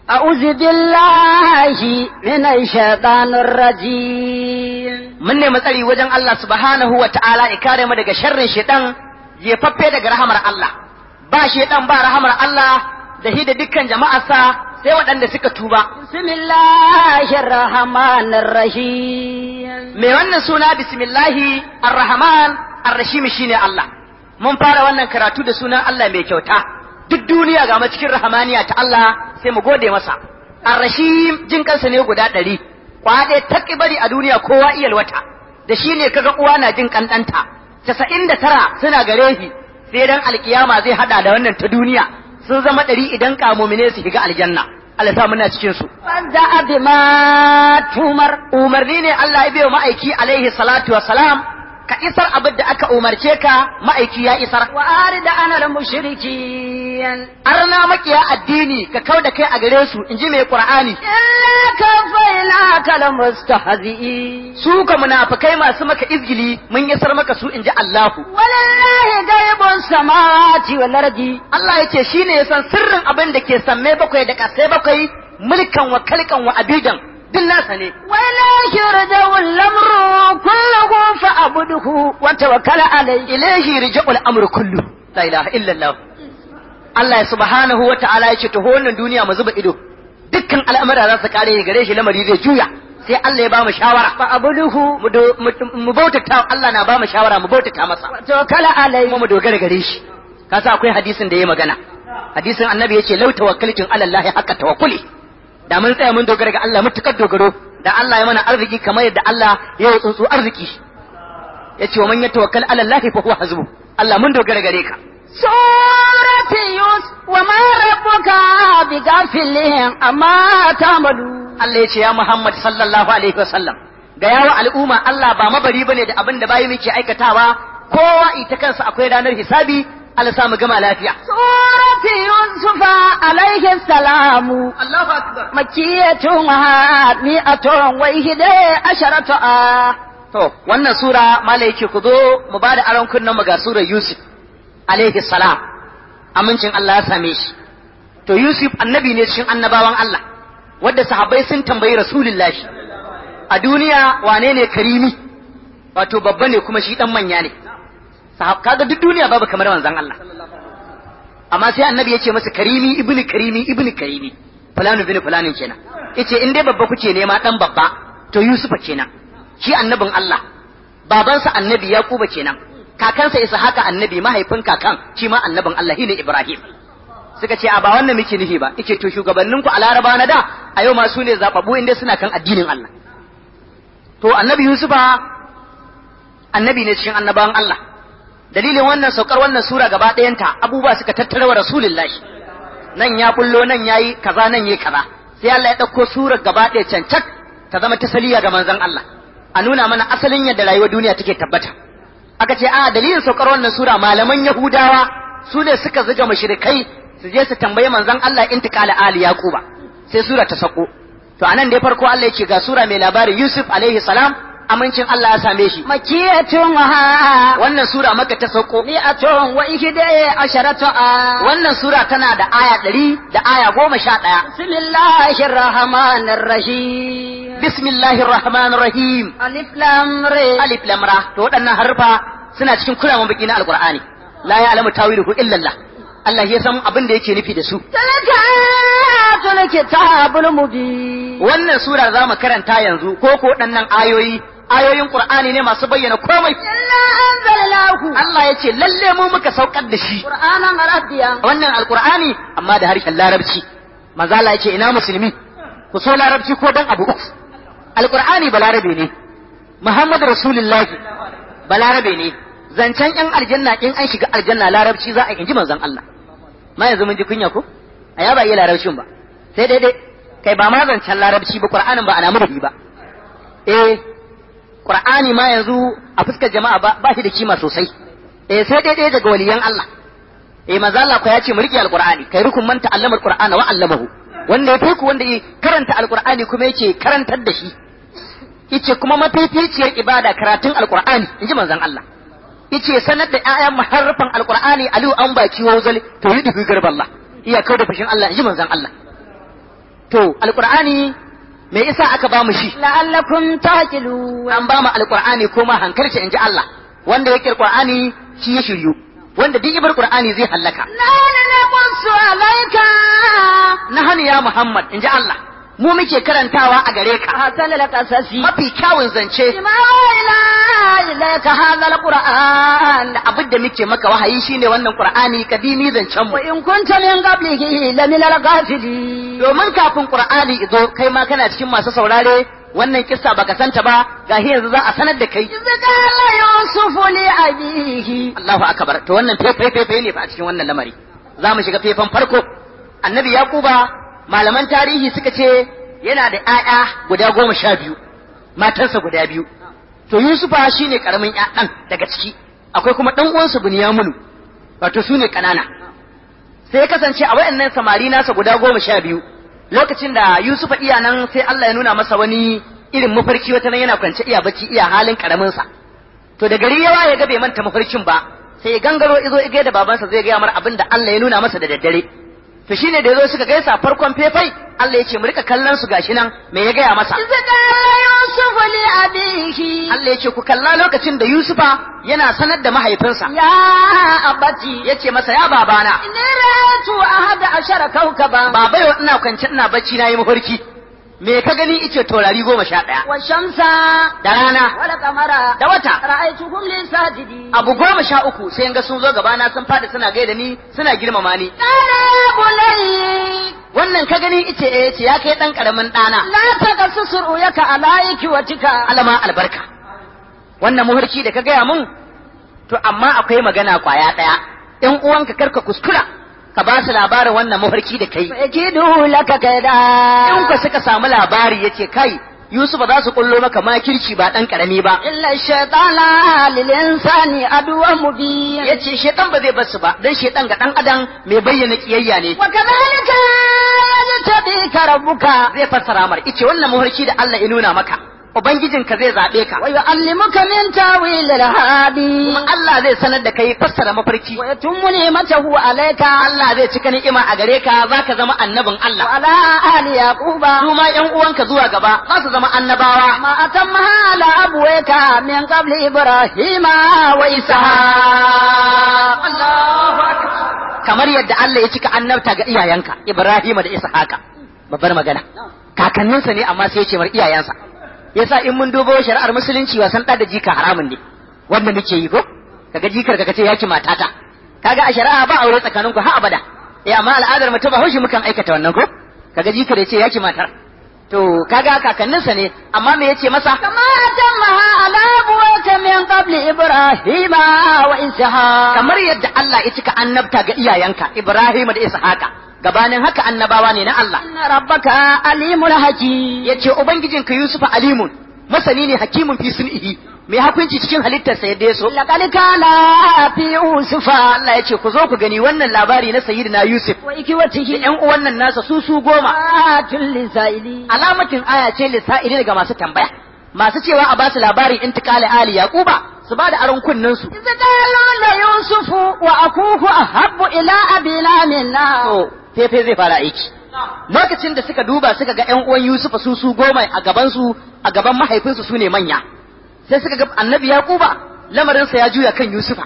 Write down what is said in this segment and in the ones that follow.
أعوذ بالله من الشيطان الرجيم mun nemi tsari wajen Allah subhanahu wa ta'ala ya kare mu daga sharrin shaitan jefaffe daga rahamar Allah ba shaitan ba rahamar Allah da hi da dukkan jama'arsa sai waɗanda suka tuba بسم الله الرحمن الرحيم mai wannan suna bismillahi arrahman arrashim shine Allah mun fara wannan karatu da sunan Allah mai kyauta duk duniya ga cikin rahamaniya ta Allah sai mu gode masa arrashim jin kansa ne guda ɗari kwaɗe ta bari a duniya kowa iyal wata da shi ne kaga uwa na jin kandanta casa'in da tara suna gare shi sai dan alkiyama zai hada da wannan ta duniya sun zama ɗari idan kamomine su shiga aljanna Allah sa muna cikin su فابدأ بما تمر umarni ne Allah ya biyo ma'aiki alaihi salatu wa salam ka isar abin da aka umarce ka ma'aiki ya isar وأرد أنا المشركين arna makiya addini ka kau da kai a gare su in ji mai qur'ani إلا كفيناك المستهزئين su ka munafikai masu maka izgili mun isar maka su in ji Allahu ولله غيب السماوات والأرض Allah ya ce shi ne ya san sirrin abin da ke samme bakwai da kasai bakwai mulkan wa kalkan wa abidan duk nasa ne وإليه يرجع الأمر كله فأعبده وتوكل عليه ilaihi rija'ul amru kullu la ilaha illa Allah Allah ya subhanahu wa ta'ala ya ce to wannan duniya mu zuba ido dukkan al'amura za su kare gare shi lamari zai juya sai Allah ya ba mu shawara فأعبده mu do- mu- mu bautata Allah na ba mu shawara mu bautata masa وتوكل عليه kuma mu dogara gare shi kasa akwai hadisin da ya magana hadisin annabi yace law tawakkaltum ala Allah haqqa tawakkuli da mun tsaya mun dogara ga Allah mutukar dogaro da Allah ya mana arziki kamar yadda Allah ya yi tsuntsu arziki yace wa man yatawakkal ala Allah fa huwa hasbu Allah mun dogara gare ka سورة يوسف وما ربك بغافل أما تعملون Allah yace ya Muhammad sallallahu alaihi wasallam ga yawa al'umma Allah ba mabari bane da abin da bayi muke aikatawa kowa ita kansa akwai ranar hisabi Allah sa mu gama lafiya سورة يوسف عليه السلام Allahu akbar مكية مئة وإحدى عشرة آية To, wannan sura mala yake ku zo mu ba da aron kunnen mu ga surar Yusuf alaihi salam amincin Allah ya same shi. To Yusuf annabi ne cikin annabawan Allah wadda sahabbai sun tambayi Rasulullahi a duniya wane ne karimi wato babba ne kuma shi dan manya ne. Sahab kaga duk duniya babu kamar manzon Allah. Amma sai annabi ya ce masa karimi ibnu karimi ibnu karimi fulani ibnu fulanin kenan. Yace in dai babba kuke nema dan babba to Yusufa kenan. shi annabin Allah babansa annabi Yakuba kenan kakansa Ishaqa annabi mahaifin kakan shi ma annabin Allah shine Ibrahim suka ce a ba wannan muke nufi ba yace to shugabannin ku a Laraba na da a yau ma su ne zababbu inda suna kan addinin Allah to annabi Yusufa annabi ne cikin annabawan Allah dalilin wannan saukar wannan sura gaba ɗayanta abubuwa suka tattara wa rasulullahi nan ya bullo nan yayi kaza nan yayi kaza sai Allah ya ɗauko surar gaba ɗaya cancak ta zama tasaliya ga manzon Allah a nuna mana asalin yadda rayuwar duniya take tabbata aka ce a dalilin saukar wannan sura malaman yahudawa su ne suka zuga mushrikai su je su tambayi manzon Allah intiqala ali yaquba sai sura ta sako to anan dai farko Allah yake ga sura mai labarin Yusuf alaihi salam amincin Allah ya same shi مكية wannan sura maka ta sauko مئة وإحدى عشرة آية wannan sura tana da aya ɗari da aya goma sha ɗaya بسم الله الرحمن الرحيم bismillahir rahmanir rahim ألف لام ر alif lam ra to waɗannan harfa suna cikin kulawan baki na alqur'ani la ya'lamu tawiluhu illa Allah Allah ya san abin da yake nufi da su تلك آيات الكتاب المبين wannan sura za mu karanta yanzu ko ko waɗannan ayoyi ayoyin qur'ani ne masu bayyana komai إلا أنزلناه Allah ya ce lalle mu muka saukar da shi قرآنا عربيا wannan alqur'ani amma da harshen larabci manzo Allah ya ce ina musulmi ku so larabci ko dan abu uku alqur'ani balarabe ne Muhammad rasulullahi balarabe ne zancen yan aljanna in an shiga aljanna larabci za a inji manzon Allah ma yanzu mun ji kunya ko a ya ba iya larabcin ba sai dai dai kai ba ma zancen larabci ba qur'anin ba ana murhi ba eh qur'ani ma yanzu a fuskar jama'a ba ba shi da kima sosai eh sai dai dai daga waliyan Allah eh manzo Allah ko ya ce mu rike alqur'ani kai rukun man ta'allama alqur'ana wa 'allamahu wanda ya fi ku wanda ya karanta alqur'ani kuma yake karantar da shi yace kuma mafificiyar ibada karatun alqur'ani inji manzon Allah yace sanar da ƴaƴan muharrafan alqur'ani aliyu an baki wa zal to yi dubi garballah iya kauda fushin Allah inji manzon Allah to alqur'ani me yasa aka ba mu shi لعلكم تعقلون an ba mu alqur'ani kuma hankalci inji Allah wanda yake alqur'ani shi ya shiryu wanda duk ibar qur'ani zai hallaka نحن نقص عليك nahani ya Muhammad inji Allah mu muke karantawa a gare ka أحسن القصص mafi kyawun zance بما أوحينا إليك هذا القرآن da abin da muke maka wahayi shine wannan qur'ani kadimi zancen mu وإن كنت من قبله لمن الغافلين domin kafin qur'ani izo kai ma kana cikin masu saurare wannan kissa baka santa ba gahi yanzu za a sanar da kai إذ قال يوسف لأبيه Allahu akbar to wannan fefe fefe ne fa a cikin wannan lamari za mu shiga fefan farko annabi yaquba malaman tarihi suka ce yana da ƴaƴa guda goma sha biyu matarsa guda biyu to yusufa shine karamin ƴaƴan daga ciki akwai kuma dan uwansa bunyaminu wato su ne kanana sai ya kasance a wayannan samari nasa guda goma sha biyu lokacin da yusufa iya nan sai Allah ya nuna masa wani irin mafarki wata nan yana kwance iya bacci iya halin karamin sa to da gari yawa ya ga bai manta mafarkin ba sai ya gangaro izo igai da babansa zai gaya mar abin da Allah ya nuna masa da daddare to shine da yazo suka gaisa farkon fefai Allah ya ce mu rika kallon su gashi nan me ya gaya masa إذ قال يوسف لأبيه Allah ya ce ku kalla lokacin da Yusufa yana sanar da mahaifinsa يا أبتي ya ce masa ya babana إني رأيت أحد عشر كوكبا baba yau ina kwance ina bacci na yi mafarki me ka gani ice taurari goma sha ɗaya والشمس da rana والقمر da wata رأيتهم لي ساجدين abu goma sha uku sai in ga sun zo gabana sun faɗi suna gaida ni suna girmama ni قال يا بني wannan ka gani ice eh ce ya kai dan karamin ɗana لا تقصص رؤيك على إخوتك alama albarka wannan muharki da ka gaya mun to amma akwai magana kwaya ɗaya ƴan uwanka karka kuskura ka ba su labarin wannan mafarki da kai فيكيدوا لك كيدا in ka suka samu labari yace kai Yusuf za su kullo maka makirci ba dan karami ba إلا الشيطان للإنسان عدو مبين yace shedan ba zai bar su ba dan shedan ga dan adam mai bayyana kiyayya ne وكذلك يجتبيك ربك zai fassara mar ice wannan muharki da Allah ya nuna maka ubangijinka zai zabe ka ويعلمك من تاويل الهادي kuma Allah zai sanar da kai fassara mafarki ويتم نعمته عليك Allah zai cika ni'ima a gare ka zaka zama annabin Allah وعلى آل يعقوب su ma ƴan uwanka zuwa gaba za su zama annabawa ما أتمها على أبويك من قبل إبراهيم وإسحاق الله أكبر kamar yadda Allah ya cika annabta ga iyayenka Ibrahim da Ishaqa babbar magana kakanninsa ne amma sai ya ce mar iyayensa yasa in mun dubo shari'ar musulunci wasan da jika haramun ne wanda muke yi ko kaga jikar ka ce yaki matata kaga a shari'a ba aure tsakanin ku har abada eh amma al'adar mutum ba haushi mukan aikata wannan ko kaga jikar ya ce yaki matar to kaga kakanninsa ne amma me yace masa كما أتمها على أبويك من قبل إبراهيم وإسحاق kamar yadda Allah ya cika annabta ga iyayenka Ibrahim da Ishaqa gabanin haka annabawa ne na Allah إن ربك عليم حكيم yace ubangijinka Yusuf alimun masani ne hakimun fi sun'ihi mai hukunci cikin halittarsa yadda ya so لقد كان في يوسف Allah ya ce ku zo ku gani wannan labari na sayyidina Yusuf da وإخوته ƴan uwan nan nasa su su goma آت للسائلين alamatin aya ce lissa'ili daga masu tambaya masu cewa a basu labarin intikali ali yaquba su ba da aron kunnen su إذ قالوا ليوسف وأخوه أحب إلى أبينا منا to fefe zai fara aiki lokacin da suka duba suka ga ƴan uwan Yusuf su su goma a gaban su a gaban mahaifinsu su ne manya sai suka ga annabi yaquba lamarinsa ya juya kan Yusufa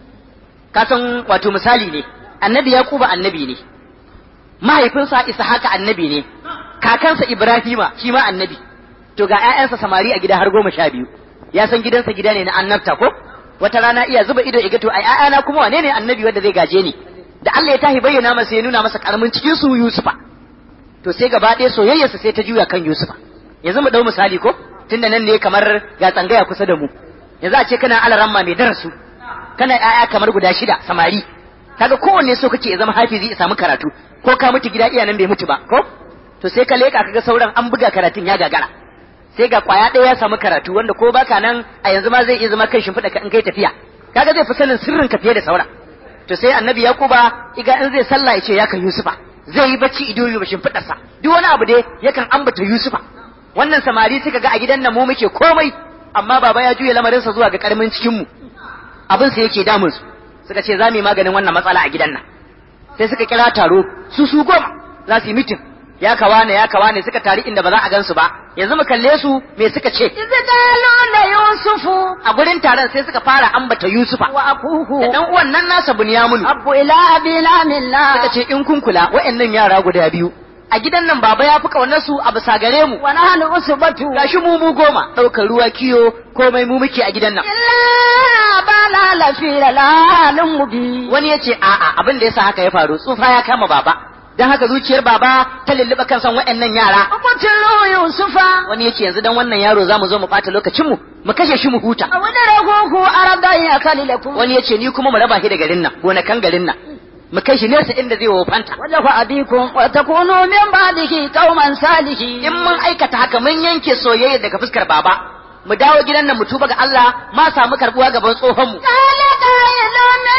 ka san wato misali ne annabi yaquba annabi ne mahaifinsa Ishaqa annabi ne kakansa Ibrahima shi ma annabi to ga ƴaƴansa samari a gida har goma sha biyu ya san gidansa gida ne na annabta ko wata rana iya zuba ido iga to ai ƴaƴana kuma wane ne annabi wanda zai gaje ni da Allah ya tahi bayyana masa ya nuna masa karamin cikin su Yusufa to sai gaba ɗaya soyayyarsa sai ta juya kan Yusufa yanzu mu dau misali ko tunda nan ne kamar ga tsangaya kusa da mu yanzu a ce kana alaramma mai darasu kana ƴaƴa kamar guda shida samari kaga kowanne so kake ya zama hafizi ya samu karatu ko ka mutu gida iya nan bai mutu ba ko to sai ka leka kaga sauran an buga karatun ya gagara sai ga kwaya ɗaya ya samu karatu wanda ko baka nan a yanzu ma zai iya zama kan shimfiɗa ka in kai tafiya kaga zai fi sanin sirrin ka fiye da sauran to sai annabi yakuba iga in zai sallah ya ce ya kan yusufa zai yi bacci ido yi shimfiɗarsa duk wani abu dai yakan ambata yusufa wannan samari suka ga a gidan nan mu muke komai amma baba ya juya lamarinsa zuwa ga karamin cikin mu abin sa yake damun su suka ce za mu yi maganin wannan matsala a gidan nan sai suka kira taro su su goma za su yi mitin ya kawa ne ya kawa ne suka tari inda ba za a gansu ba yanzu mu kalle su me suka ce إذ قالوا ليوسف a gurin taron sai suka fara ambata Yusufa da وأخوه dan uwan nan nasa Bunyaminu أب إلى أبينا منا suka ce in kun kula wayannan yara guda biyu a gidan nan baba ya fi kaunar su a bisa gare mu ونحن أسبة gashi mu mu goma ɗaukar ruwa kiyo komai mu muke a gidan nan إلا أبانا لفي ضلال مبين wani ya ce a'a abin da yasa haka ya faru tsufa ya kama baba dan haka zuciyar baba ta lulluɓa kan san wayannan yara اقتلوا يوسف wani ya ce yanzu dan wannan yaro za mu zo mu ɓata lokacin mu mu kashe shi mu huta أو ادركوه أرضا يكل لكم wani ya ce ni kuma mu raba shi da garin nan gonakan garin nan mu kai shi nesa inda zai wofanta وجه أبيكم وتكونوا من بعده قوما صالحين in mun aikata haka mun yanke soyayya daga fuskar baba mu dawo gidan nan mu tuba ga Allah ma samu karbuwa gaban tsohon mu قال قائل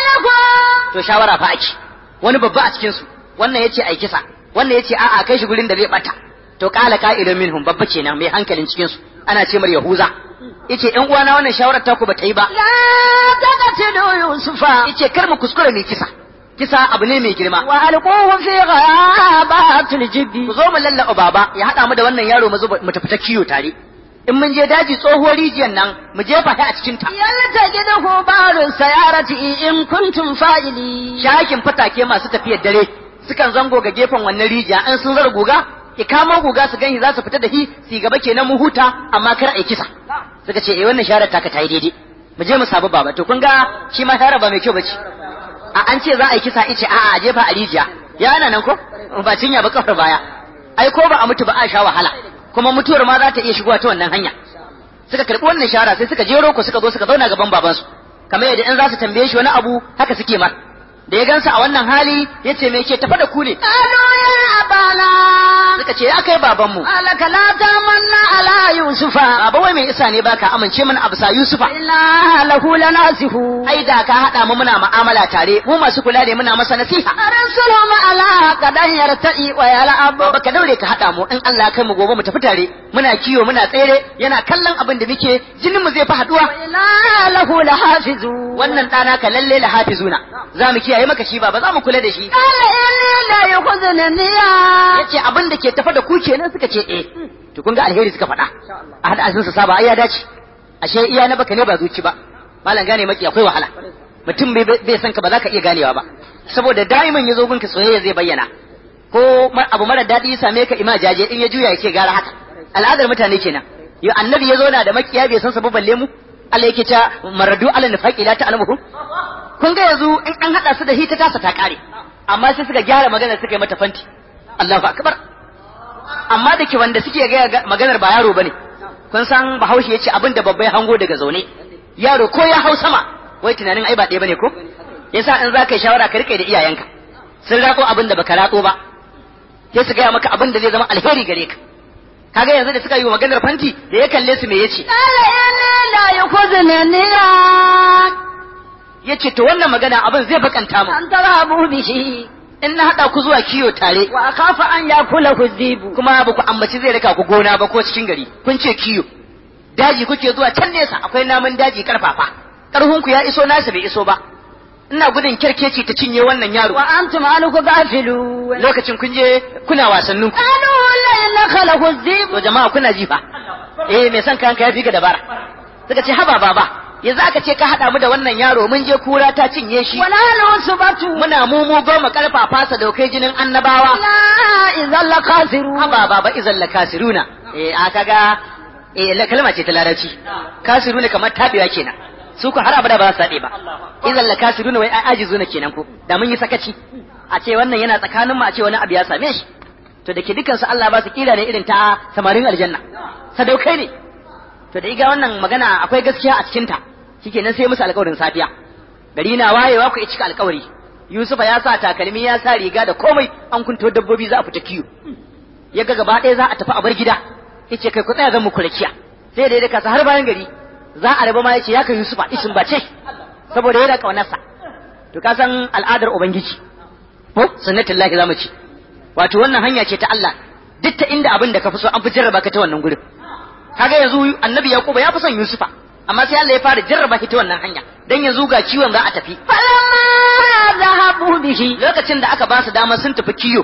منكم to shawara fa ake wani babba a cikin su wannan yace ai kisa wannan yace a'a kai shi gurin da zai bata to qala qa'ilun minhum babba kenan mai hankalin cikin su ana ce mar yahuza yace ƴan uwana wannan shawarar ta ku bata yi ba لا تقتلوا يوسف yace kar mu kuskure mai kisa kisa abu ne mai girma وألقوه في غيابات الجب ku zo mu lallaba baba ya haɗa mu da wannan yaro mu zuba mu tafi ta kiyo tare in mun je daji tsohuwar rijiyar nan mu jefa shi a cikin ta يلتقطه بعض السيارة إن كنتم فاعلين shakin fatake masu tafiyar dare sukan zango ga gefen wannan rijiya an sun zara guga ki kamo guga su gani za su fita da shi su gaba kenan mu huta amma kar a yi kisa suka ce eh wannan sharar taka ta yi daidai mu je mu sabu baba to kun ga shi ma sharar ba mai kyau bace a an ce za a yi kisa ice a'a a jefa a rijiya ya ana nan ko ba cinya ba kafar baya ai ko ba a mutu ba a sha wahala kuma mutuwar ma za ta iya shigowa ta wannan hanya suka karɓi wannan shara sai suka jero ku suka zo suka zauna gaban babansu kamar yadda in za su tambaye shi wani abu haka suke mar da ya gansa a wannan hali ya ce me ke tafa da ku ne قالوا يا أبانا suka ce ya kai babanmu قالك لا تمنى على يوسف baba wai mai isa ne baka amince mana a bisa yusufa إنا له لناسه ai da ka haɗa mu muna mu'amala tare mu masu kula da muna masa nasiha أرسلهم على قد يرتئي ويلعب baba ka daure ka haɗa mu in Allah ya kai mu gobe mu tafi tare muna kiwo muna tsere yana kallon abin da muke jinin mu zai fi haɗuwa وإنا له لحافظون wannan ɗana ka lalle la hafizuna za mu kiyaye maka shi baba za mu kula da shi قال إني لا يخذني النية yace abin da ke tafa da ku kenan suka ce eh to kun ga alheri suka faɗa a hada asin sa saba ai ya dace ashe iya na baka ne ba zuci ba malam gane maki akwai wahala mutum bai bai san ka ba za ka iya ganewa ba saboda daiman yazo gunka soyayya zai bayyana ko ma- abu mara daɗi ya same ka ima jaje in ya juya ya ce gara haka al'adar mutane kenan yo annabi ya zo na da makiya bai san sabu balle mu Allah yake ta maradu ala nifaqi la ta'lamuhu kun ga yanzu in an hada su da hita tasa ta kare amma sai suka gyara magana suka yi mata fanti Allahu akbar amma da ke wanda suke ga maganar ba yaro bane kun san Bahaushe yace abin da babbai hango daga zaune yaro ko ya hau sama wai tunanin ai ba ɗaya bane ko yasa in za ka yi shawara ka rike da iyayenka sun rako abin da baka rako ba sai su gaya maka abin da zai zama alheri gare ka kaga yanzu da suka yi wa maganar fanti da ya kalle su me yace قال إني لا يخذني النية yace to wannan magana abin zai bakanta mu أن تذهبوا به in na hada ku zuwa kiyo tare وأخاف أن يأكله الذئب kuma ba ku ambaci zai raka ku gona ba ko cikin gari kun ce kiyo daji kuke zuwa can nesa akwai namun daji karfafa karhun ku ya iso nasu bai iso ba ina gudun kirkeci ta cinye wannan yaro وأنتم عنه غافلون lokacin kun je kuna wasannin ku قالوا لئن أكله الذئب to jama'a kuna ji fa eh me san kanka ya fi ka dabara suka ce haba baba yanzu aka ce ka hada mu da wannan yaro mun je kura ta cinye shi ونحن عصبة muna mumu goma karfafa sa daukai jinin annabawa لا إذا لخاسرون haba baba izan la kasiruna eh a kaga eh la kalma ce ta larabci kasiruna kamar tabewa kenan su ku har abada ba za su tabe ba izan la kasiruna wai ai ajizuna kenan ko da mun yi sakaci a ce wannan yana tsakanin mu a ce wani abu ya same shi to da ke dukan su Allah ba su kira ne irin ta samarin aljanna sadaukai ne to da iga wannan magana akwai gaskiya a cikin ta shikenan sai musu alƙawarin safiya gari na wayewa ku cika alƙawari Yusufa ya sa takalmi ya sa riga da komai an kunto dabbobi za a fita kiyo ya ga gaba ɗaya za a tafi a bar gida yace kai ku tsaya zan muku rakiya sai da ya daka har bayan gari za a raba ma yace ya kai Yusufa isin bace saboda yana kaunarsa to ka san al'adar ubangiji ko sunnatullahi zamu ci wato wannan hanya ce ta Allah duk ta inda abin da ka fi so an fi jarraba ka ta wannan gurin kaga yanzu annabi yaquba ya fi son yusufa amma sai Allah ya fara jarraba shi ta wannan hanya dan yanzu ga ciwon za a tafi فلما ذهبوا به lokacin da aka ba su dama sun tafi kiyo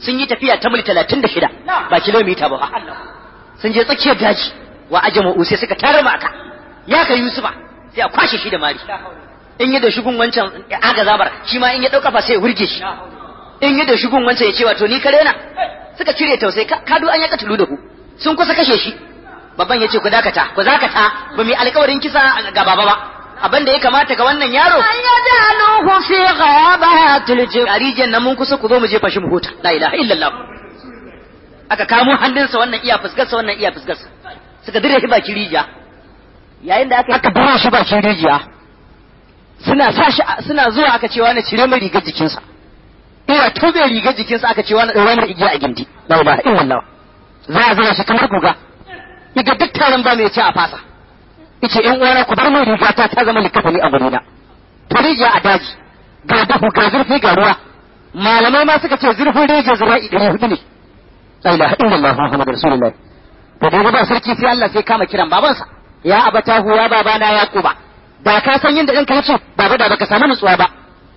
sun yi tafiya ta mil talatin da shida ba kilomita ba sun je tsakiyar daji wa ajama'u sai suka tara maka ya ka yusufa sai a kwashe shi da mari in yi da shigun wancan aga zabar shi ma in ya ɗauka fa sai ya wurge shi in yi da shigun wancan ya ce wato ni kare na suka cire tausayi kadu an ya katulu da ku sun kusa kashe shi babban ya ce ku dakata ku dakata ba mu alkawarin kisa ga baba ba abin da ya kamata ga wannan yaro an yajaluhu fi ghayabatil jib garijiyar nan mun kusa ku zo mu jefa shi mu huta la ilaha illallah aka kamo hannunsa wannan iya fuskarsa wannan iya fuskarsa suka dire shi baki rijiya yayin da aka aka bara shi bakin rijiya suna sa shi suna zuwa aka ce wani cire mai rigar jikinsa ina tobe rigar jikinsa aka ce wani ɗaura mai igiya a gindi la ilaha illallah za a zama shi kamar guga yaga duk taron ba mai ce a fasa yace in uwana ku bar mai riga ta ta zama likafani a gurina to rijiya a daji ga duhu ga zurfi ga ruwa malamai ma suka ce zurfin rijiya zura'i ɗari hudu ne la ilaha illallah muhammadu rasulullah to da ba sarki sai Allah sai kama kiran babansa ya abatahu ya babana ya kuba da ka san yadda ɗanka ya ce baba da baka samu nutsuwa ba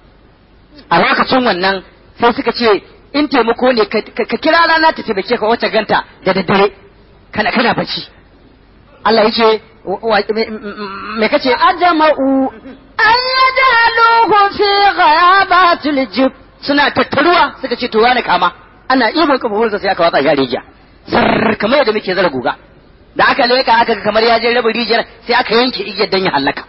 a lokacin wannan sai suka ce in taimako ne ka kira rana ta taimake ka wacce ganta da daddare kana kana bacci Allah yace me kace ajma'u an yajaluhu fi ghayabatil jib suna tattaruwa suka ce to wani kama ana ibon kafafunsa sai aka watsa shi a rijiya sar kamar yadda muke zara guga da aka leka aka ga kamar ya je rabin rijiyar sai aka yanke igiyar dan ya halaka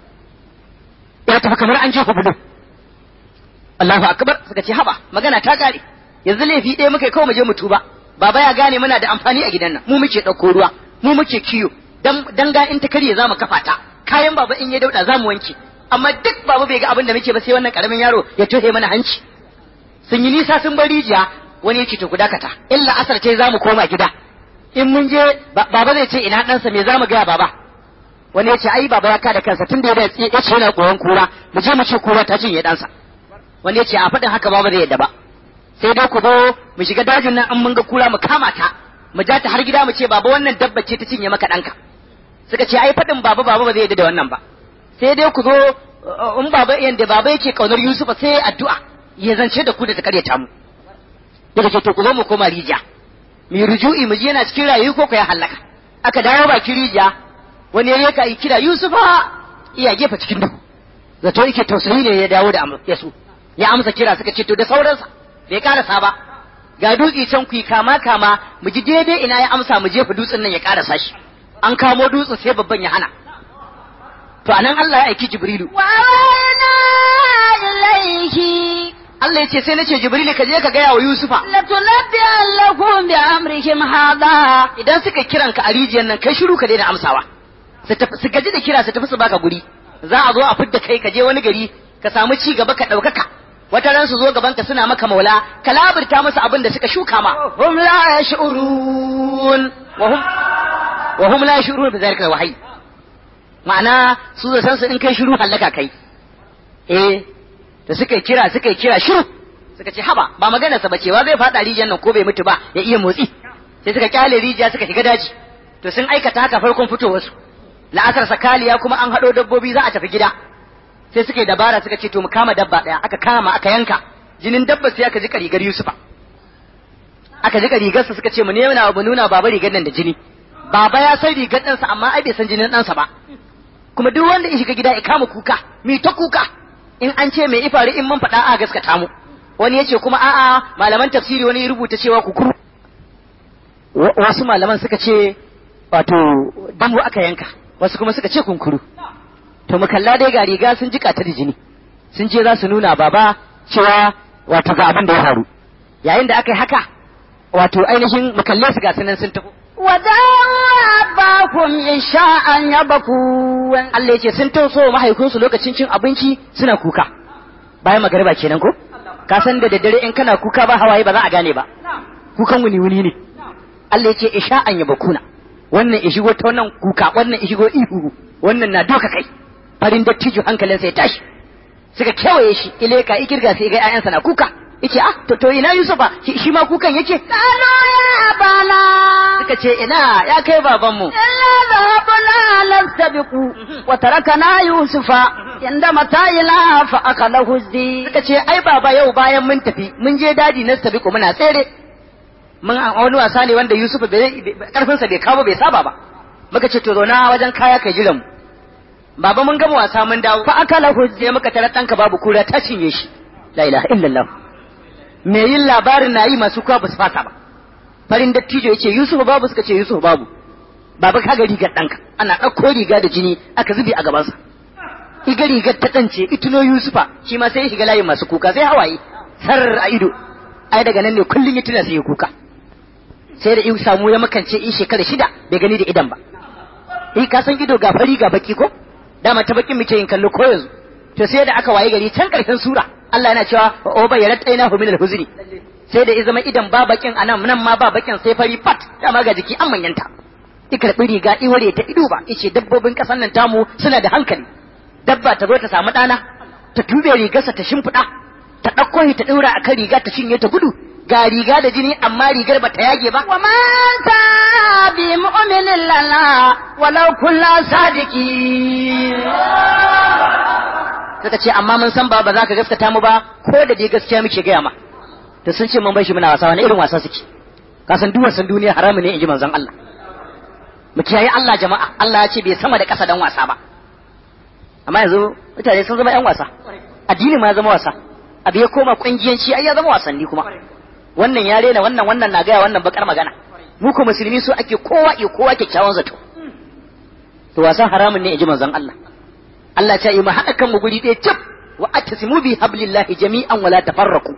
ya tafi kamar an jefa budu Allahu akbar suka ce haba magana ta kare yanzu laifi ɗaya muka kawai mu je mu tuba baba ya gane muna da amfani a gidan nan mu muke ɗauko ruwa mu muke kiyo dan dan ga in ta karye za mu kafa ta kayan baba in ya dauda za mu wanke amma duk baba bai ga abin da muke ba sai wannan karamin yaro ya tohe mana hanci sun yi nisa sun bar rijiya wani ya ce to ku dakata illa asar ce za mu koma gida in mun je baba zai ce ina ɗansa me za mu gaya baba wani ya ce ai baba ya kada kansa tun da ya ce yana koyon kura mu je mu ce kura ta cinye ɗansa wani ya ce a faɗin haka baba zai yadda ba sai dai ku zo mu shiga dajin nan an mun ga kura mu kama ta mu ja ta har gida mu ce baba wannan dabba ce ta cinye maka ɗanka suka ce ai faɗin baba baba ba zai yadda da wannan ba sai dai ku zo in baba yanda baba yake kaunar Yusufa sai addu'a ya zance da ku da ta karyata mu daga ce to ku zo mu koma rijiya mu ruju'i mu je yana cikin rayu ko ya halaka aka dawo baki rijiya wani ya ka kira Yusufa iya gefe cikin duhu zato yake tausayi ne ya dawo da yasu ya amsa kira suka ce to da sauransa bai karasa ba ga dutse can ku kama kama mu ji daidai ina ya amsa mu jefa dutsen nan ya karasa shi an kamo dutsen sai babban ya hana to anan Allah ya aiki Jibrilu wa ilayhi Allah ya ce sai nace Jibrilu ka je ka gaya wa Yusufa latunabbi lakum bi amrihim hada idan suka kiran ka a rijiyar nan kai shiru ka daina amsawa su gaji da kira su tafi su baka guri za a zo a fidda kai ka je wani gari ka samu ci gaba ka ɗaukaka wata ran su zo gaban ka suna maka maula ka labirta musu abin da suka shuka ma hum la yash'urun wa hum wa hum la yash'urun bi zalika wahyi ma'ana su da san su in kai shiru hallaka kai eh da suka kira suka kira shiru suka ce haba ba magana sa bace wa zai fada rijiyar nan ko bai mutu ba ya iya motsi sai suka kyale rijiya suka shiga daji to sun aikata haka farkon fitowar su la'asar sakaliya kuma an haɗo dabbobi za a tafi gida sai suka yi dabara suka ce to mu kama dabba ɗaya aka kama aka yanka jinin dabba sai aka jika rigar Yusufa aka jika rigarsa suka ce mu nuna mu nuna baba rigar nan da jini baba ya san rigar ɗansa amma ai bai san jinin ɗansa ba kuma duk wanda ya shiga gida ya kama kuka mi ta kuka in an ce mai ifari in mun faɗa a gaskata mu wani ya ce kuma a'a malaman tafsiri wani ya rubuta cewa kukuru wasu malaman suka ce wato dambu aka yanka wasu kuma suka ce kunkuru to mu kalla dai ga riga sun jika ta da jini sun ce za su nuna baba cewa wato ga abin da ya faru yayin da aka yi haka wato ainihin mu kalle su ga sunan sun taho ودعوا isha'an يبكون Allah ya ce sun tauso mahaifinsu lokacin cin abinci suna kuka bayan magariba kenan ko ka san da daddare in kana kuka ba hawaye ba za a gane ba kukan wuni wuni ne Allah ya ce isha'an yabakuna wannan ya shigo ta wannan kuka wannan ya shigo ihu wannan na doka kai farin dattijo hankalinsa ya tashi suka kewaye shi ileka ikirga sai ga ƴaƴansa na kuka yace ah to to ina Yusufa shi ma kukan yake قالوا يا أبانا suka ce ina ya kai babanmu إلا ذهبنا نستبق وتركنا يوسف عند متاعنا فأخذه الذئب suka ce ai baba yau bayan mun tafi mun je daji na sabiku muna tsere mun a wani wasa ne wanda Yusuf karfin sa bai kawo bai saba ba muka ce to zauna wajen kaya kai jiran mu baba mun gama wasa mun dawo fa akala hujje muka tarar danka babu kura ta cinye shi la ilaha illallah me yin labarin na yi masu kuwa ba su fasa ba farin dattijo ya ce Yusuf babu suka ce Yusuf babu baba kaga rigar ɗanka ana ɗauko riga da jini aka zube a gabansa iga rigar ta ɗance ituno Yusufa shi ma sai ya shiga layin masu kuka sai hawaye sar a ido ai daga nan ne kullum ya tuna sai ya kuka sai da in samu ya makance in shekara shida bai gani da idan ba eh ka san ido ga fari ga baki ko dama ta bakin muke yin kallo ko yanzu to sai da aka waye gari can karshen sura Allah yana cewa o bayyarat ainahu min al-huzni sai da ya zama idan ba bakin anan nan ma ba bakin sai fari fat dama ga jiki an manyanta i karɓi riga i ware ta ido ba ice dabbobin ƙasar nan tamu suna da hankali dabba ta zo ta samu ɗana ta tube rigarsa ta shimfiɗa ta ɗauko shi ta ɗaura a kan riga ta cinye ta gudu ga riga da jini amma rigar ba ta yage ba وما أنت بمؤمن لنا ولو كنا صادقين suka ce amma mun san ba ba za ka gaskata mu ba ko da dai gaskiya muke gaya ma to sun ce mun bai shi muna wasa wani irin wasa suke ka san duk wasan duniya haramun ne in ji manzon Allah mu kiyaye Allah jama'a Allah ya ce bai sama da ƙasa dan wasa ba amma yanzu mutane sun zama yan wasa addini ma ya zama wasa abu ya koma kungiyanci ai ya zama wasanni kuma wannan ya rena wannan wannan na gaya wannan bakar magana mu ko musulmi so ake kowa ya kowa kyakkyawan zato to wasan haramun ne in ji manzon Allah Allah ta yi mu haɗa kan mu guri ɗaya cif wa attasimu bi hablillahi jami'an wala tafarraqu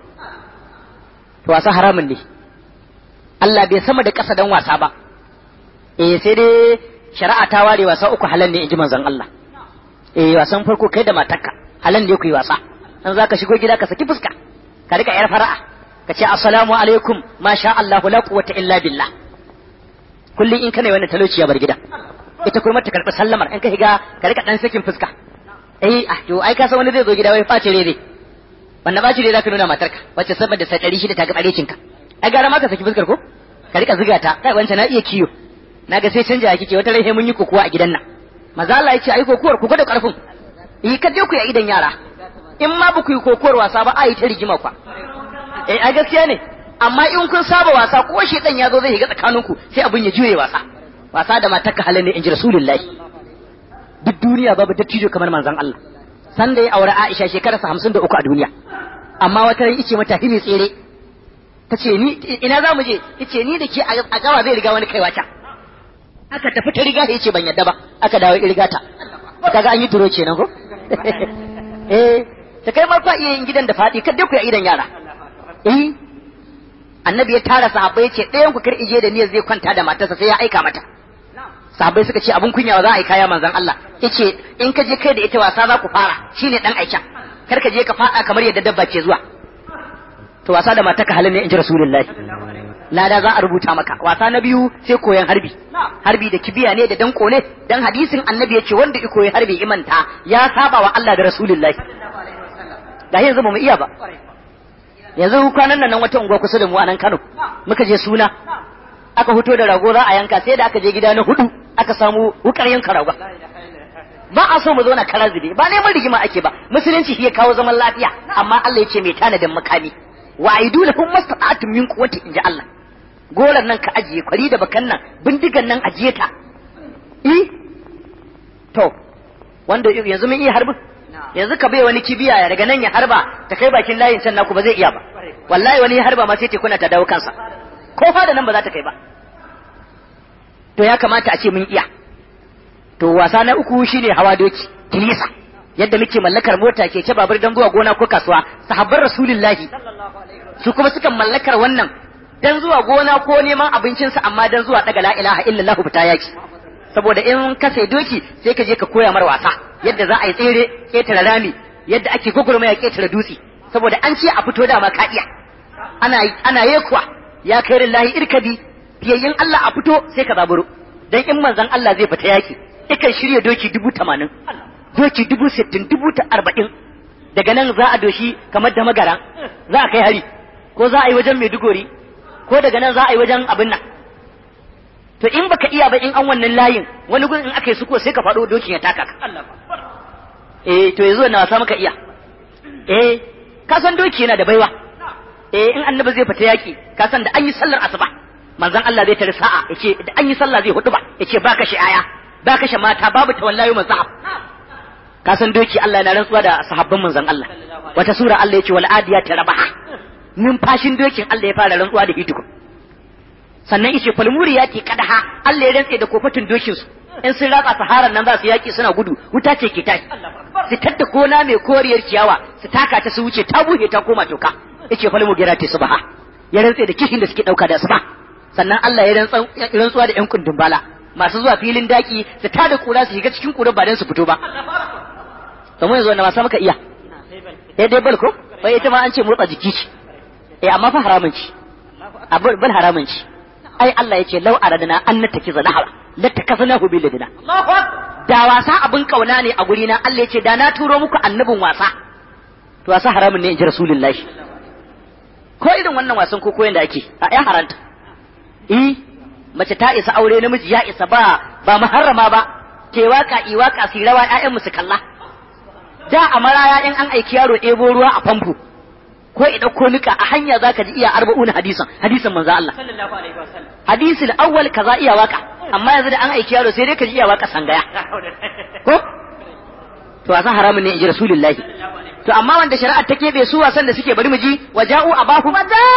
to wasa haramun ne Allah bai sama da ƙasa dan wasa ba eh sai dai shari'a ta ware wasa uku halal ne in ji manzon Allah eh wasan farko kai da matarka halal ne ku yi wasa an zaka shigo gida ka saki fuska ka rika yar fara'a ka ce assalamu alaikum ma sha Allah la quwwata illa billah kullum in kana wannan talauci ya bar gida ita kuma ta karɓi sallamar in ka higa ka rika dan sakin fuska eh ah to ai ka san wani zai zo gida wai face rere wannan baci rere zaka nuna matarka wacce saboda sai ɗari shida ta ga ɓarecinka ai gara ma ka saki fuskar ko ka rika ziga ta kai wancan na iya kiyo naga sai canja kike wata rai mun yi kokuwa a gidan nan maza Allah ya ce ai kokuwar ku gwada karfin yi ka je ku yi idan yara in ma ba ku yi kokuwar wasa ba a yi ta rigima kwa eh ai gaskiya ne amma in kun saba wasa ko shi dan ya zo zai shiga tsakaninku sai abin ya juye wasa wasa da matarka halin ne in ji rasulullahi duk duniya babu dattijo kamar manzon Allah san da ya aure Aisha shekararsa hamsin da uku a duniya amma wata ran ice mata himi tsere ta ce ni ina za mu je ice ni da ke a gawa zai riga wani kaiwa can aka tafi ta riga ya ce ban yadda ba aka dawo riga ta kaga an yi turo kenan ko eh ta kai ma fa iya yin gidan da faɗi kada ku ya idan yara eh annabi ya tara sahabbai ya ce ɗayan ku kar ije da niyyar zai kwanta da matarsa sai ya aika mata sahabbai suka ce abun kunya za a yi kaya manzon Allah yace in ka je kai da ita wasa za ku fara shine dan aikin kar ka je ka fada kamar yadda dabba ke zuwa to wasa da mataka halin ne in ji rasulullahi lada za a rubuta maka wasa na biyu sai koyan harbi harbi da kibiya ne da danko ne dan hadisin annabi yace wanda i koyi harbi imanta ya saba wa Allah da rasulullahi da yanzu ba mu iya ba yanzu kwanan nan wata unguwa kusa da mu a nan Kano muka je suna aka fito da rago za a yanka sai da aka je gida na hudu aka samu wukar yanka rago ba a so mu zauna kara zube ba neman rigima ake ba musulunci shi ya kawo zaman lafiya amma Allah ya ce mai tanadin makami wa aidu lahum mastata'atun min quwwati inja Allah goran nan ka ajiye kwari da bakan nan bindigan nan ajiye ta eh to wanda yanzu mun iya harbin yanzu ka bai wani kibiya daga nan ya harba ta kai bakin layin can naku ba zai iya ba wallahi wani ya harba ma sai tekuna ta dawo kansa ko fa da nan ba za ta kai ba to ya kamata a ce mun iya to wasa na uku shine hawa doki kilisa yadda muke mallakar mota keke babur dan zuwa gona ko kasuwa sahabban rasulullahi su kuma sukan mallakar wannan dan zuwa gona ko neman abincinsa amma dan zuwa daga la ilaha illallah fita yaki saboda in ka sai doki sai ka je ka koya mar wasa yadda za a yi tsere ketare rami yadda ake gugurmaya ketare dutse saboda an ce a fito dama ka iya ana ana yekuwa ya kai lillahi irkabi fiyayyin Allah a fito sai ka zaburo dan in manzon Allah zai fita yaki ikan shirya doki dubu tamanin doki dubu sittin dubu ta arba'in daga nan za a doshi kamar da magara za a kai hari ko za a yi wajen maiduguri ko daga nan za a yi wajen abin nan to in baka iya ba in an wannan layin wani gun in aka yi suko sai ka faɗo dokin ya taka ka eh to yanzu na wasa maka iya eh ka san doki yana da baiwa eh in annabi zai fita yaki ka san da an yi sallar asuba manzon Allah zai tare sa'a yace da an yi sallah zai hudu ba yace ba kashe aya ba kashe mata babu tawallayu mazhab ka san doki Allah yana rantsuwa da sahabban manzon Allah wata sura Allah yace wal adiyati rabaha numfashin dokin Allah ya fara rantsuwa da hitukun sannan yace falmuri yaki kadaha Allah ya rantse da kofatin dokin su in sun ratsa saharan nan za su yaki suna gudu wuta ce ke tashi su tadda kona mai koriyar ciyawa su taka ta su wuce ta buhe ta koma toka yace falmu gira ta subaha ya rantse da kishin da suke dauka da suba sannan Allah ya rantsuwa da yan kundin bala masu zuwa filin daki su tada kura su shiga cikin kura ba dan su fito ba kamar yanzu wanda masu maka iya eh dai bal ko bai ita ma an ce motsa jiki ce eh amma fa haramun ci a bal haramun ci ai Allah yace law aradna an natakiza nahara latakaznahu bil ladina da wasa abin kauna ne a guri na Allah yace da na turo muku annabin wasa to wasa haramun ne in ji rasulullahi ko irin wannan wasan ko koyon da ake a ya haranta eh mace ta isa aure namiji ya isa ba ba muharrama ba ke waka i waka su rawa ƴaƴan mu su kalla da a maraya in an aiki yaro ɗebo ruwa a famfo ko i ɗauko nika a hanya zaka ji iya arba'una hadisan hadisan manzo Allah sallallahu alaihi wasallam hadisul awwal kaza iya waka amma yanzu da an aiki yaro sai dai ka ji iya waka sangaya ko to wasan haramun ne in ji rasulullahi to amma wanda shari'ar ta keɓe su wasan da suke bari mu ji waja'u abahu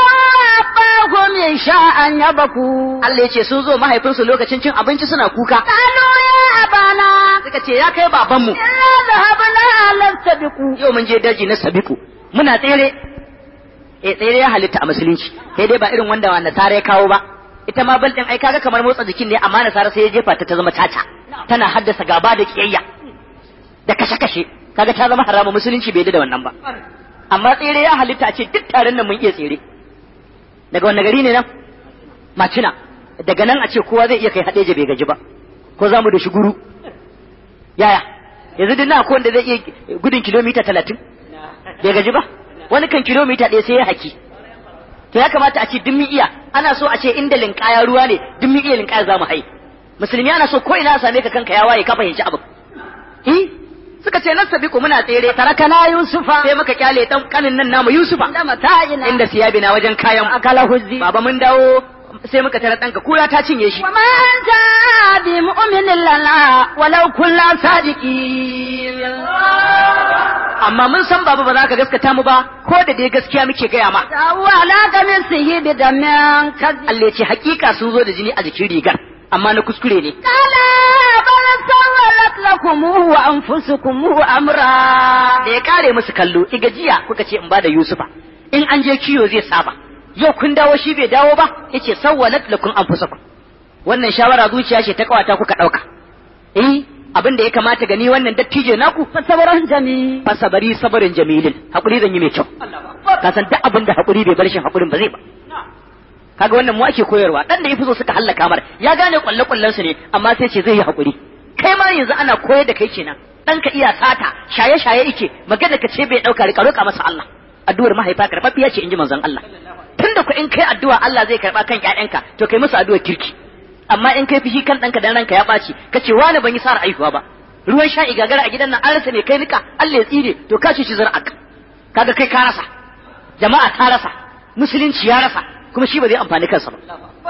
وجاءهم يشاء يبكوا Allah ya ce sun zo mahaifinsu lokacin cin abinci suna kuka قالوا يا أبانا suka ce ya kai babanmu إنا ذهبنا لنستبقوا yau mun je daji na sabiku muna tsere eh tsere ya halitta a musulunci sai dai ba irin wanda wa nasara ya kawo ba ita ma bal din ai kaga kamar motsa jikin ne amma nasara sai ya jefa ta ta zama caca tana haddasa gaba da kiyayya da kashe kashe kaga ta zama haramu musulunci bai da wannan ba amma tsere ya halitta a ce duk taron nan mun iya tsere daga wanne gari ne nan macina daga nan a ce kowa zai iya kai haɗeje bai gaji ba ko za mu da shuguru yaya yanzu duk na ko wanda zai iya gudun kilomita talatin bai gaji ba wani kan kilomita ɗaya sai ya haki to ya kamata a ce duk mun iya ana so a ce inda linkaya ruwa ne duk mun iya linkaya za mu hai musulmi ana so ko ina same ka kanka ya waye ka fahimci abin eh suka ce nan sabiku muna tsere تركنا يوسف sai muka kyale dan kanin nan namu Yusufa عند متاعنا inda siyabina wajen kayan أكله الذئب baba mun dawo sai muka tara ɗanka kura ta cinye shi وما أنت بمؤمن لنا ولو كنا صادقين amma mun san baba ba za ka gaskata mu ba ko da dai gaskiya muke gaya ma فهو على قميصه بدم كذب Allah ya ce hakika sun zo da jini a jikin rigar amma na kuskure ne قال بل سولت لكم وأنفسكم أمرا da ya kare musu kallo iga jiya kuka ce in bada Yusufa in an je kiyo zai saba yau kun dawo shi bai dawo ba yace sawwalat lakum anfusakum wannan shawara zuciya ce ta kawata kuka dauka eh abin da ya kamata gani wannan dattijo naku فصبر جميل fasabari sabarin jamilin hakuri zan yi mai kyau ka san duk abin da hakuri bai bar shi hakurin ba zai ba kaga wannan mu ake koyarwa dan da yafi so suka hallaka mar ya gane kwalle kullen su ne amma sai ce zai yi hakuri kai ma yanzu ana koyar da kai kenan dan ka iya sata shaye shaye yake magana ka ce bai dauka rika roka masa Allah addu'ar mahaifa karɓaɓɓiya ce inji manzon Allah tunda ku in kai addu'a Allah zai karba kan ƴaƴanka to kai musu addu'ar kirki amma in kai fishi kan ɗanka dan ranka ya ɓaci kace wani ban yi sa'ar aihuwa ba ruwan sha'i gagara a gidan nan an rasa mai kai nika Allah ya tsire to ka ci zar'aka kaga kai ka rasa jama'a ta rasa musulunci ya rasa kuma shi ba zai amfani kansa ba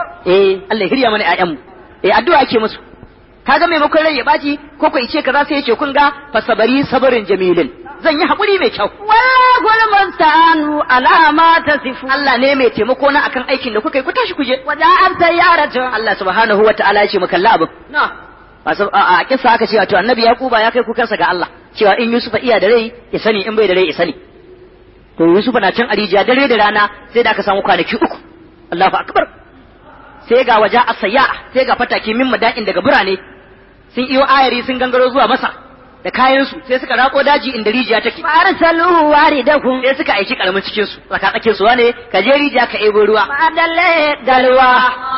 eh Allah ya hirya mana ƴaƴanmu eh addu'a ake musu kaga maimakon rai ya baci ko ko ice kaza sai yace kun ga fasabari sabarin jamilin zan yi hakuri mai kyau والله المستعان على ما تصفون Allah ne mai taimako na akan aikin da kuka yi ku tashi ku je وجاءت سيارة Allah subhanahu wa ta'ala ya ce mu kalla abin نعم masu a a kissa aka ce wato annabi yaquba ya kai kukansa ga Allah cewa in yusufa iya da rai ya sani in bai da rai ya sani to yusufa na can arijiya dare da rana sai da aka samu kwanaki uku Allahu akbar sai ga waja asayya sai ga fataki min mada'in daga birane sun iyo ayari sun gangaro zuwa masa da kayan su sai suka rako daji inda rijiya take فأرسلوه واردهم sai suka aiki karamin cikin su tsaka tsakin su wane ka je rijiya ka ebo ruwa فأدل دلوا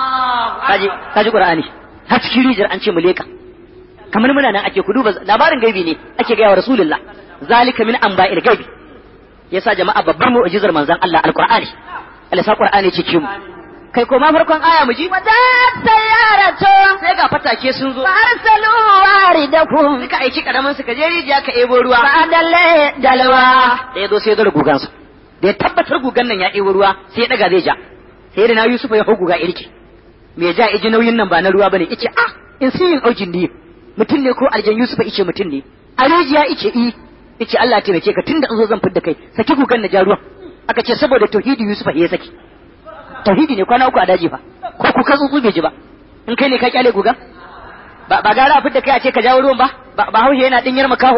kaji kaji qur'ani har cikin rijiyar an ce mu leka kamar muna nan ake ku duba labarin gaibi ne ake gaya wa rasulullah zalika min anba'il gaibi yasa jama'a babbar mu'jizar manzon Allah alqur'ani Allah sa qur'ani cikin mu kai koma farkon aya mu ji وجاءت سيارة sai ga fatake sun zo فأرسلوا واردكم suka aiki karamin su ka je rijiya ka ebo ruwa فأدل دلوا da ya zo sai ya zara gugansa da ya tabbatar gugan nan ya ebo ruwa sai ya daga zai ja sai da na Yusufa ya hau guga irki me ja iji nauyin nan ba na ruwa bane ice ah in sun yin aujin ne mutum ne ko aljan Yusufa ice mutum ne a rijiya ice i ice Allah ya taimake ka tunda an zo zan fidda kai saki gugan na ja ruwan aka ce saboda tauhidi Yusufa ya saki tauhidi ne kwana uku a daji fa ko ku ka tsutsu bai ji ba in kai ne ka kyale guga ba ba gara a fidda kai a ce ka jawo ruwan ba ba ba haushe yana dinyar makaho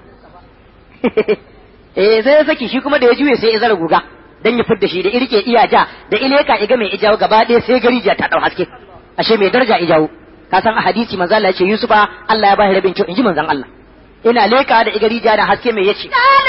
eh sai ya saki shi kuma da ya juye sai ya zara guga dan ya fidda shi da irke iya ja da ileka iga mai ijawo gaba ɗaya sai garija ta dau haske ashe mai daraja ijawo ka san a hadisi manzo Allah ya ce Yusufa Allah ya bashi rabin kyau inji manzon Allah ina leka da igarija da haske mai yace قال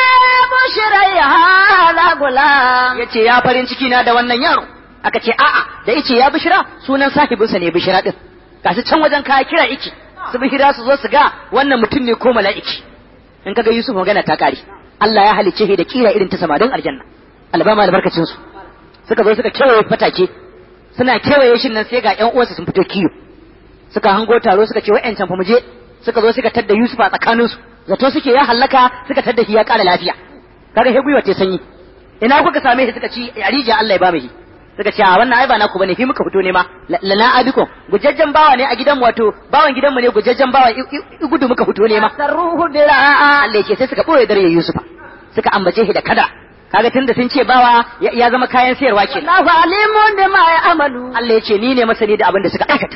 بشري هذا غلام yace ya farin ciki na da wannan yaro aka ce a'a da yace ya bishira sunan sahibinsa ne bishira din gashi can wajen kaya kira iki su bishira su zo su ga wannan mutum ne ko mala'iki in kaga Yusuf magana ta kare Allah ya halicce shi da kira irin ta samarin aljanna albama albarkacin su suka zo suka kewaye fatake suna kewaye shin nan sai ga ƴan uwansa sun fito kiyo suka hango taro suka ce wa'yancan fa mu je suka zo suka tadda Yusuf a tsakaninsu zato suke ya hallaka suka tadda shi ya ƙara lafiya kaga he gwiwa ta sanyi ina kuka same shi suka ci arija Allah ya ba mu shi suka ce a wannan ai ba naku bane fi muka fito ne ma lana abikum gujajjan bawa ne a gidan wato bawan gidanmu ne gujajjan bawa i- i- i- gudu muka fito ne ma سروه براء Allah ya ce sai suka boye dare Yusufa suka ambace shi da kada kaga tunda sun ce bawa ya ya zama kayan sayarwa ke والله عليم بما يعملون Allah ya ce ni ne masani da abin da suka aikata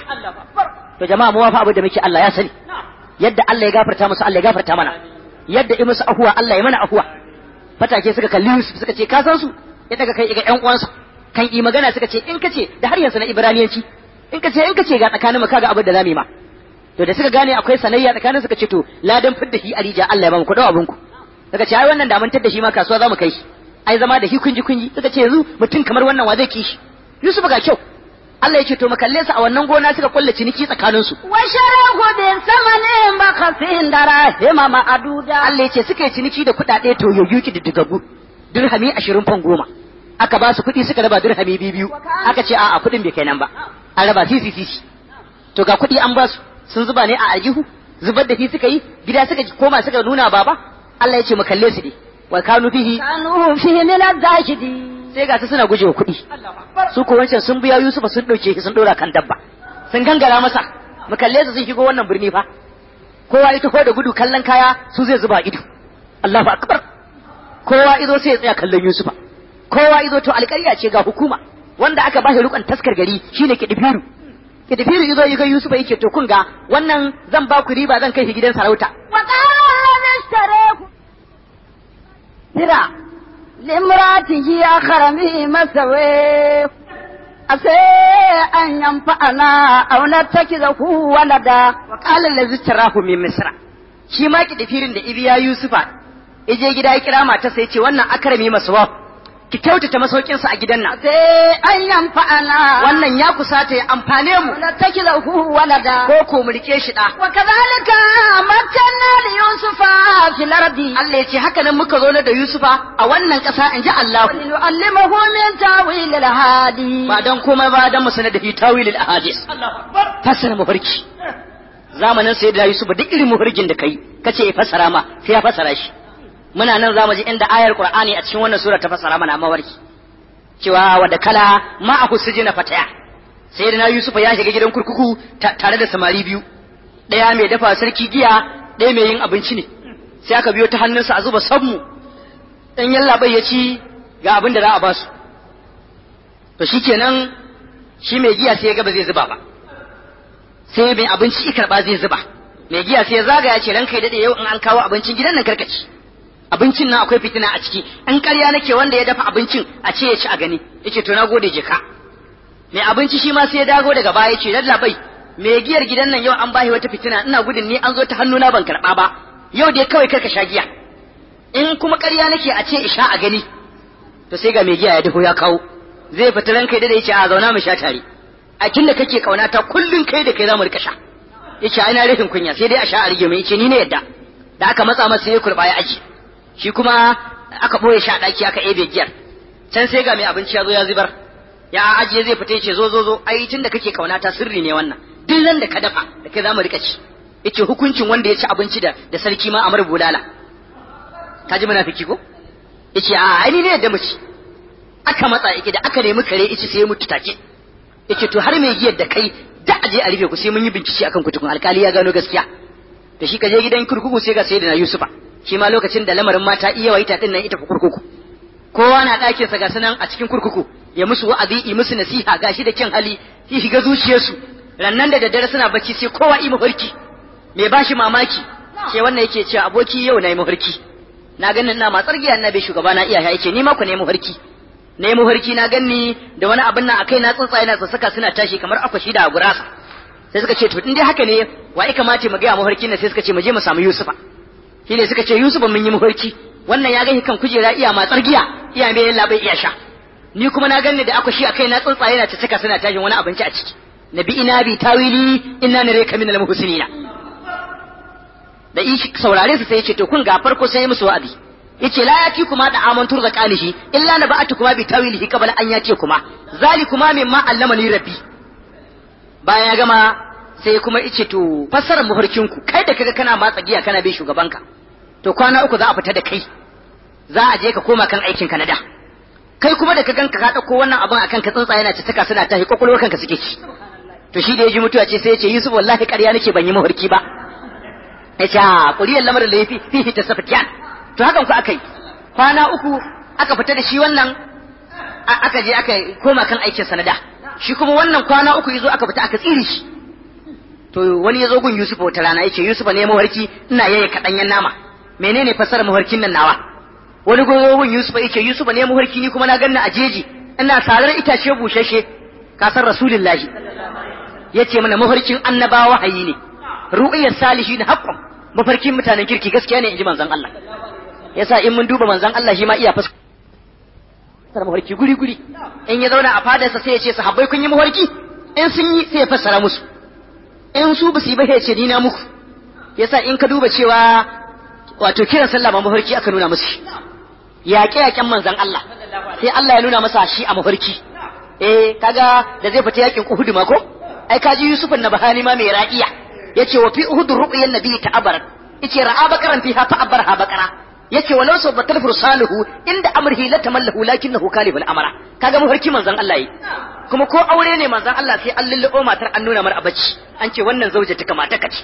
to jama'a mu wafa abin da muke Allah ya sani yadda Allah ya gafarta musu Allah ya gafarta mana yadda in musu ahuwa Allah ya mana ahuwa fatake suka kalli Yusuf suka ce ka san su ya daga kai ga ƴan uwansa kan yi magana suka ce in kace da har yanzu na Ibraniyanci in kace in kace ga tsakanin mu kaga abin da zamu yi ma to da suka gane akwai sanayya tsakanin suka ce to ladan fidda shi arija Allah ya ba mu ku dau abin ku suka ce ai wannan da mun tadda shi ma kasuwa zamu kai shi ai zama da shi kunji kunji suka ce yanzu mutum kamar wannan wa zai kishi Yusuf ga kyau Allah ya ce to mu kalle su a wannan gona suka kulle ciniki tsakanin su وشروه بثمن بخس دراهم معدودة Allah ya ce suka yi ciniki da kuɗaɗe to yoyu ki diddigaggu dirhami ashirin fan goma aka ba su kuɗi suka raba dirhami biyu biyu aka ce a'a kuɗin bai kai nan ba an raba sisi sisi to ga kuɗi an ba su sun zuba ne a aljihu zubar da shi suka yi gida suka koma suka nuna baba Allah ya ce mu kalle su ne wa kanu fihi كانوا فيه من الزاهدين sai ga su suna gujewa kuɗi su ko wancan sun biya Yusufa sun ɗauke shi sun ɗora kan dabba sun gangara masa mu kalle su sun shigo wannan birni fa kowa ya taho da gudu kallon kaya su zai zuba ido Allahu akbar kowa izo sai ya tsaya kallon Yusufa kowa izo to alƙarya ce ga hukuma wanda aka bashi rukun taskar gari shine kidifiru kidifiru izo ya ga Yusufa yake to kun ga wannan zan ba ku riba zan kai shi gidan sarauta وقال الذي اشتريه ترى لامرأته أخرمه مسويه أسي أن ينفعنا أو نتخذه ولدا wa qala allazi tarahu min misra shi ma kidifirin da ibiya yusufa ije gida ya kira mata sai ce wannan akrami masuwa ki kyautata masaukin sa a gidan nan أسي أن ينفعنا wannan ya kusata ya amfane mu ونتخذه ولدا ko ko mu rike shi da وكذلك مكنا ليوسف في الأرض Allah ya ce haka nan muka zo da Yusufa a wannan ƙasa in ji Allah ولنعلمه من تاويل الهادي ba dan komai ba dan mu sanar da tawil al ahadis fasara mafarki zamanin sayyidina Yusuf duk irin mafarkin da kai kace ya fasara ma sai ya fasara shi muna nan zamu ji inda ayar Qur'ani a cikin wannan sura ta fasara mana mafarki cewa wadda kala ma a husujina fataya sayyidina Yusuf ya shiga gidan kurkuku ta- tare da samari biyu ɗaya mai dafa sarki giya ɗaya mai yin abinci ne sai aka biyo ta hannunsa a zuba sabmu dan yallaɓai ya ci ga abin da za a basu to shikenan shi mai giya sai ya ga ba zai zuba ba sai mai abinci ya karba zai zuba mai giya sai ya zagaya ce ranka ya dade yau in an kawo abincin gidan nan karkaci abincin nan akwai fitina a ciki an ƙarya nake wanda ya dafa abincin a ce ya ci a gani yace to na gode je ka mai abinci shi ma sai ya dago daga baya yace lallabai mai giyar gidan nan yau an bashi wata fitina ina gudun ni an zo ta hannuna ban karba ba yau dai kawai karka sha giya in kuma ƙarya nake a ce isha a gani to sai ga mai giya ya dafo ya kawo zai fita ranka da yace a zauna mu sha tare a kin da kake kaunata kullun kai da kai za mu rika sha yace ai na rashin kunya sai dai a sha a rige mai yace ni ne yadda da aka matsa masa ya kurba ya aji shi kuma aka boye sha daki aka ebe giyar can sai ga mai abinci ya zo ya zubar ya ajiye zai fita yace zo zo zo ai tunda kake kauna ta sirri ne wannan duk ran da ka dafa da kai zamu rika ci yace hukuncin wanda ya ci abinci da da sarki ma amar bulala ka ji munafiki ko yace a ai ni ne da mace aka matsa yake da aka nemi kare yace sai ya mutu take yace to har mai giyar da kai da aje a rufe ku sai mun yi bincike akan ku tukun alkali ya gano gaskiya da shi ka je gidan kurkuku sai ga sayyidina yusufa shi ma lokacin da lamarin mata iya waita din nan ita ku kurkuku kowa na ɗakin sa ga sanan a cikin kurkuku ya musu wa'azi yi musu nasiha gashi da kyan hali shi shiga zuciyarsu rannan da daddare suna bacci sai kowa yi mafarki mai bashi mamaki sai wannan yake cewa aboki yau na yi mafarki na ganin na matsar giya na bai shugaba na iya yake ni ma ku ne mafarki na yi mafarki na ganni da wani abin nan akai na tsuntsaye na sassaka suna tashi kamar akwashi da gurasa sai suka ce to in dai haka ne wa ya kamata mu ga mafarkin nan sai suka ce mu je mu samu Yusufa shine suka ce Yusufa mun yi mafarki wannan ya gani kan kujera iya matsar giya iya mai yalla bai iya sha ni kuma na ganni da akwashi akai na tsuntsaye na sassaka suna tashin wani abinci a ciki nabi ina bi tawili inna nareka min al-muhsinina da ishi saurare su sai ya ce to kun ga farko sai musu wa'azi yace la yati kuma da aman turza qalihi illa na ba'atu kuma bi tawilihi qabla an yati kuma zali kuma mimma allamani rabbi bayan ya gama sai kuma yace to fassarar mafarkin ku kai da kaga kana matsa giya kana bin shugabanka to kwana uku za a fita da kai za a je ka koma kan aikin ka na da kai kuma da ka ganka ka dauko wannan abin akan ka tsantsa yana tattaka suna tahi kokolwar kanka suke ci to shi da ya ji mutuwa ce sai ya ce Yusuf wallahi ƙarya nake ban yi mafarki ba ya ce a ƙuriyar lamarin da ya fi fihi ta safatiyan to hakan ku aka yi kwana uku aka fita da shi wannan aka je aka koma kan aikin sanada shi kuma wannan kwana uku yazo aka fita aka tsire shi to wani yazo gun Yusuf wata rana yace Yusuf ne mawarki ina yaye kadanyen nama menene fasara mawarkin nan nawa wani goyo gun Yusuf yace Yusuf ne mawarki ni kuma na ganna a jeji ina sarar itace bushashe kasar rasulullahi yace mana mafarkin annabawa wahayi ne ru'iyar salihin haqqan mafarkin mutanen kirki gaskiya ne inji manzon Allah yasa in mun duba manzon Allah shi ma iya fas mafarki guri guri in ya zauna a fadarsa sai ya ce sahabbai kun yi mafarki in sun yi sai ya fassara musu in su ba su yi ba ya ce ni na muku yasa in ka duba cewa wato kiran sallah ma mafarki aka nuna musu yaƙe yaƙen manzon Allah sai Allah ya nuna masa shi a mafarki eh kaga da zai fita yakin Uhud ma ko ai kaji Yusuf na bahani ma mai ra'iya yace wa fi Uhud ru'yan nabi ta'abarat yace ra'a bakaran fiha ta'abbarha bakara yace walau sau batal fursaluhu inda amrihi la tamallahu lakinnahu kalibul amara kaga mafarki manzon Allah yi kuma ko aure ne manzon Allah sai an lullubo matar an nuna mar abaci an ce wannan zauje ta kamata kace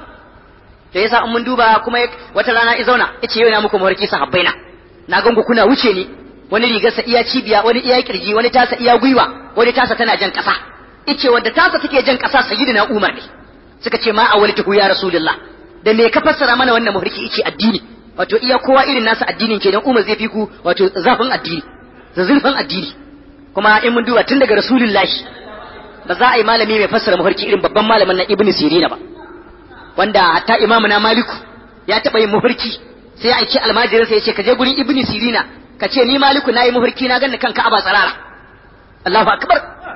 to yasa in mun duba kuma wata rana i zauna yace yau na muku mafarki sahabbai na na gangu kuna wuce ni wani rigarsa iya cibiya wani iya kirji wani tasa iya gwiwa wani tasa tana jan kasa yace wanda tasa take jan kasa sayyidina Umar ne suka ce ma awaltuhu ya rasulullah da me ka fassara mana wannan mafarki yace addini wato iya kowa irin nasa addinin kenan Umar zai fi ku wato zafin addini da zurfin addini kuma in mun duba tun daga rasulullahi ba za a yi malami mai fassara mafarki irin babban malamin na Ibn Sirina ba wanda hatta imamu na Maliku ya taɓa yin mafarki sai ya aiki almajirin sai ya ce ka je gurin Ibn Sirina ka ce ni Maliku na yi mafarki na ganni kanka aba tsarara Allahu akbar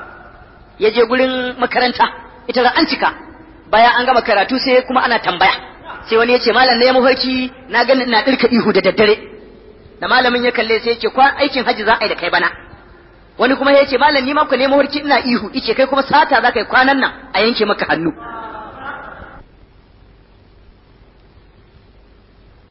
ya je gurin makaranta ita da an cika bayan an gama karatu sai kuma ana tambaya sai wani ya ce malam na ya mafarki na gani ina ɗirka ihu da daddare da malamin ya kalle sai ya ce kwan aikin hajji za a yi da kai bana wani kuma ya ce malam ni ma ku ne mafarki ina ihu ice kai kuma sata za ka yi kwanan nan a yanke maka hannu